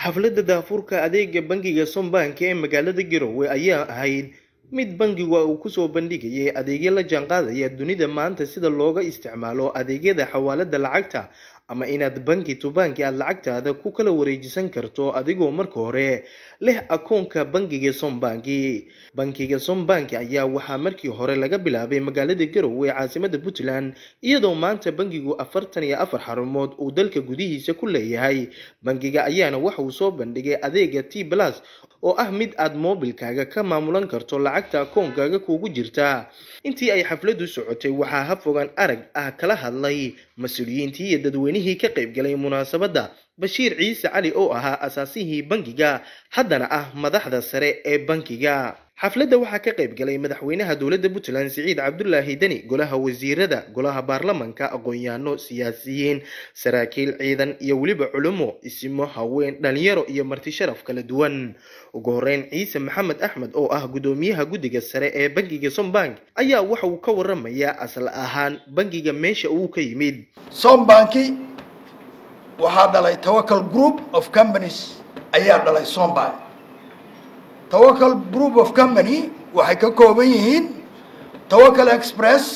xafladda daafurka adeega bangiga sombank ee magaalada garowe ayaa ahayd mid bangigu uu kusoo bandhigayay adeegyo la jaanqaadaya dunida maanta sida looga isticmaalo adeegyada xawaalada lacagta ama inaad banki to banki aada lacagtaada ku kala wareejisan karto adigoo marka hore leh akoonka bangiga sombanki bankiga sombanki ayaa waxaa markii hore laga bilaabay magaalada garowe caasimada puntland iyadoo maanta bangigu afartan iyo afar xarumood uu dalka gudihiisa ku leeyahay bangiga ayaana waxa uu soo bandhigay adeega t plus oo ah mid aad moobilkaaga ka maamulan karto lacagta akoonkaaga kuugu jirta intii ay xafladu socotay waxaa hafogaan arag ah kala hadlay mas-uuliyiintii iyo dadweynihii ka qaybgalay munaasabadda bashiir ciise cali oo ahaa asaasihii bangiga haddana ah madaxda sare ee bankiga xafladda waxaa ka qayb galay madaxweynaha dowladda puntland siciid cabdulaahi deni golaha wasiirada golaha baarlamanka aqoon-yaano siyaasiyiin saraakiil ciidan iyo weliba culimo isimo haween dhalinyaro iyo marti sharaf kala duwan ugu horeyn ciise maxamed axmed oo ah guddoomiyaha guddiga sare ee bangiga sombank ayaa waxa uu ka waramayaa asal ahaan bangiga meesha uu ka yimid sombanki waxaa dhalay tawakal group of companies ayaa dhalay sombank tawakal group of company waxay ka kooban yihiin tawakal express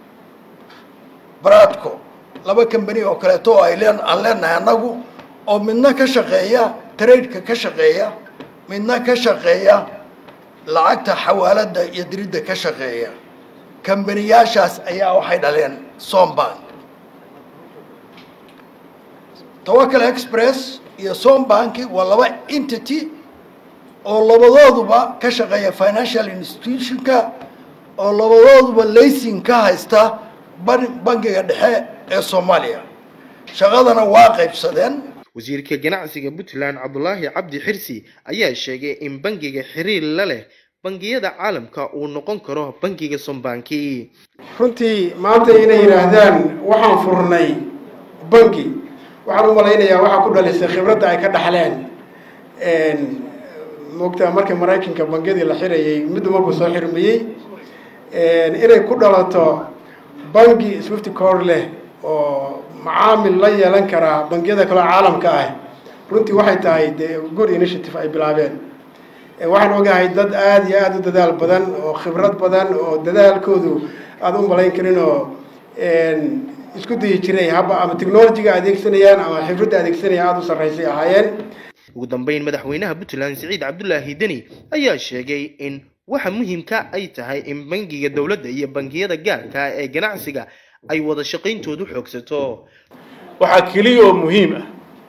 bradco laba company oo kaleeto oo ay leen aan leenahay annagu oo midna ka shaqeeya tradeka ka shaqeeya midna ka shaqeeya lacagta xawaalada iyo diridda ka shaqeeya kambaniyaashaas ayaa waxay dhaleen sombank tawakal express iyo sombanki waa laba entity oo labadooduba ka shaqeeya financial institutionka oo labadooduba laysin ka haysta bangiga dhexe ee soomaaliya shaqadana waa qaybsadeen wasiirka ganacsiga puntland cabdulaahi cabdi xirsi ayaa sheegay in bangiga xiriir la leh bangiyada caalamka uu noqon karo bangiga sombanki runtii maanta inay yidhaahdaan waxaan furnay bangi waxaan u malaynayaa waxaa ku dhalisay khibradda ay ka dhaxleen moogtaa markii maraykanka bangiyadii la xirayay mid marbu soo xirmiyey inay ku dhalato bangi swifty cor leh oo macaamil la yeelan karaa bangiyada kaloo caalamka ah runtii waxay tahay dee good initiative ay bilaabeen waxaan ogahay dad aada iyo aada u dadaal badan oo khibrad badan oo dadaalkoodu aada u malayn karin oo isku dayi jiray haba ama technologyga adeegsanayaan ama xifradda adeegsanayaan aada u sarraysay ahaayeen ugu dambeyn madaxweynaha puntland siciid cabdulaahi deni ayaa sheegay in waxa muhiimka ay tahay in bangiga dowladda iyo bangiyada gaarka ee ganacsiga ay wada shaqayntoodu xoogsato waxaa keliya oo muhiim ah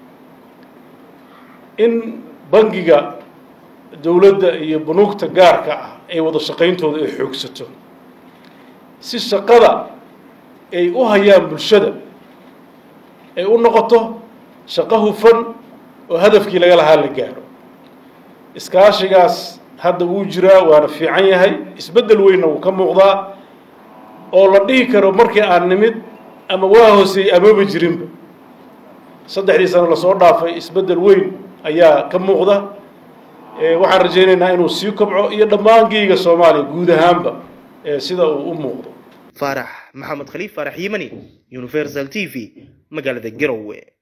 in bangiga dowladda iyo bunuugta gaarka ah ay wada shaqayntooda ay xoogsato si shaqada ay u hayaan bulshada ay u noqoto shaqo hufan oo hadafkii laga lahaa la gaaro iskaashigaas hadda wuu jiraa waana fiican yahay isbeddel weynna wuu ka muuqdaa oo la dhihi karo markii aan nimid ama waa hooseeyey amaba jirinba saddexdii sano lasoo dhaafay isbeddel weyn ayaa ka muuqda waxaan rajaynaynaa inuu sii kobco iyo dhammaan geyga soomaaliya guud ahaanba sida uu u muuqdo faarax maxamed khaliif faarax yimani universal t v magaalada garowe